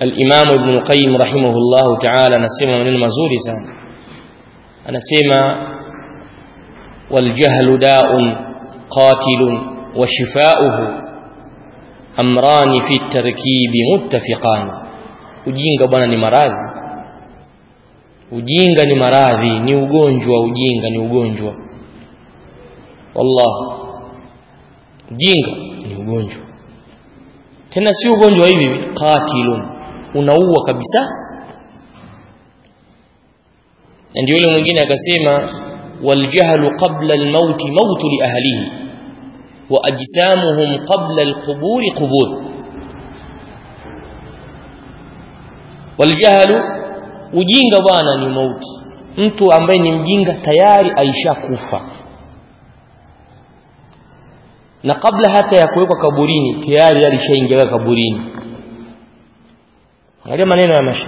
al-Imam Ibn Qayyim rahimahullah ta'ala anasema maneno mazuri sana anasema wal jahlu da'un qatilun wa shifa'uhu amrani fi tarkibi muttafiqan ujinga bwana ni maradhi ujinga ni maradhi ni ugonjwa ujinga ni ugonjwa wallah ujinga ni ugonjwa tena si ugonjwa hivi qatilun unaua kabisa na ndio yule mwingine akasema waljahlu qabla almaut maut li ahlihi wa ajsamuhum qabla alqubur qubur waljahlu ujinga bwana ni mauti mtu ambaye ni mjinga tayari aishakufa na kabla hata ya kuwekwa kaburini tayari alishaingia kaburini angalia maneno ya masha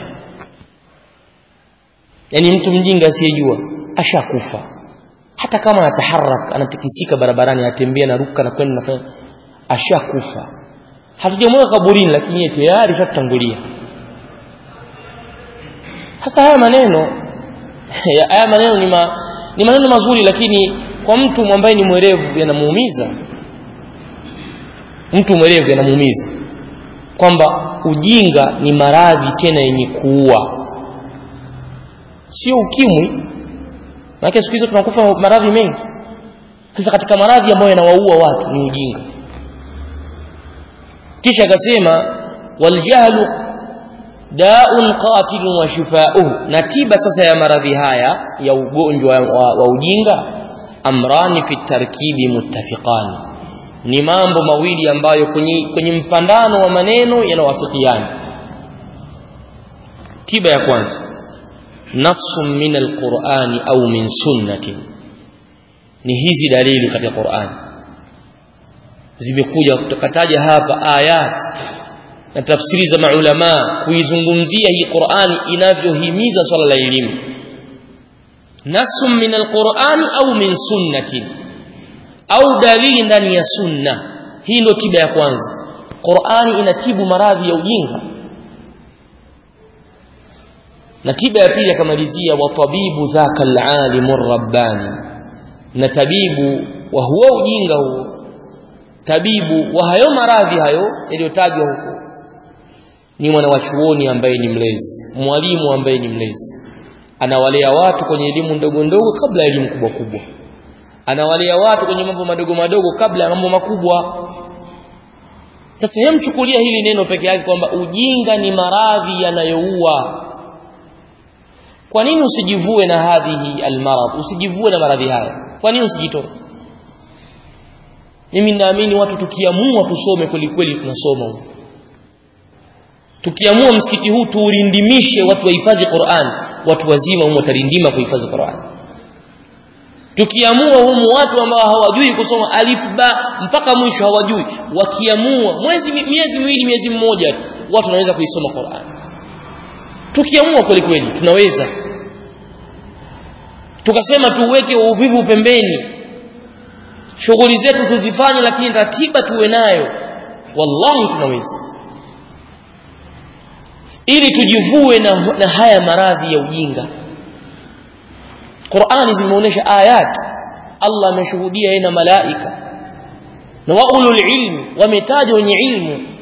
yani mtu mjinga asiyejua ashakufa hata kama anataharak anatikisika barabarani anatembea na ruka na kwenda nafanya ashakufa hatujamweka kaburini lakini yeye tayari shatangulia sasa haya maneno haya maneno ni, ma, ni maneno mazuri lakini kwa mtu ambaye ni mwerevu yanamuumiza mtu mwerevu yanamuumiza kwamba ujinga ni maradhi tena yenye kuua sio ukimwi maana siku hizo tunakufa maradhi mengi sasa katika maradhi ambayo yanawaua watu ni ujinga kisha akasema waljahlu daun qatilun wa shifauhu na tiba sasa ya maradhi haya ya ugonjwa wa, wa ujinga amrani fi tarkibi muttafiqani ni mambo mawili ambayo kwenye, kwenye mpandano wa maneno yanawafikiana tiba ya kwanza nafsun min alqurani au min sunnatin ni hizi dalili katika qurani zimekuja kutaja hapa ayat na tafsiri za maulama kuizungumzia hii qurani inavyohimiza swala la elimu nafsun min alqurani au min sunnatin au dalili ndani ya sunna hii ndio tiba ya kwanza qurani inatibu maradhi ya ujinga na tiba ya pili akamalizia wa tabibu dhaka alalimu rabbani na tabibu wa huo ujinga huo tabibu wa hayo maradhi hayo yaliyotajwa huko ni mwanawachuoni ambaye ni mlezi mwalimu ambaye ni mlezi anawalea watu kwenye elimu ndogo ndogo kabla ya elimu kubwa kubwa anawalea watu kwenye mambo madogo madogo kabla ya mambo makubwa sasa hemchukulia hili neno peke yake kwamba ujinga ni maradhi yanayoua kwa nini usijivue na hadhihi almarad usijivue na maradhi haya kwa nini usijitoe mimi naamini watu tukiamua tusome kweli kweli tunasoma tukiamua msikiti huu tuurindimishe watu wahifadhi Qur'an watu wazima humo watarindima kuhifadhi Qur'an tukiamua humu watu ambao hawajui kusoma alif ba mpaka mwisho hawajui wakiamua mwezi miezi miwili miezi mmoja watu wanaweza kuisoma Qur'an tukiamua kweli kweli tunaweza tukasema tuweke uvivu pembeni shughuli zetu tuzifanye lakini ratiba tuwe nayo wallahi tunaweza ili tujivue na, na haya maradhi ya ujinga Qur'ani zimeonyesha ayat Allah ameshuhudia yeye na malaika na waulul ilmi wametaja wenye ilmu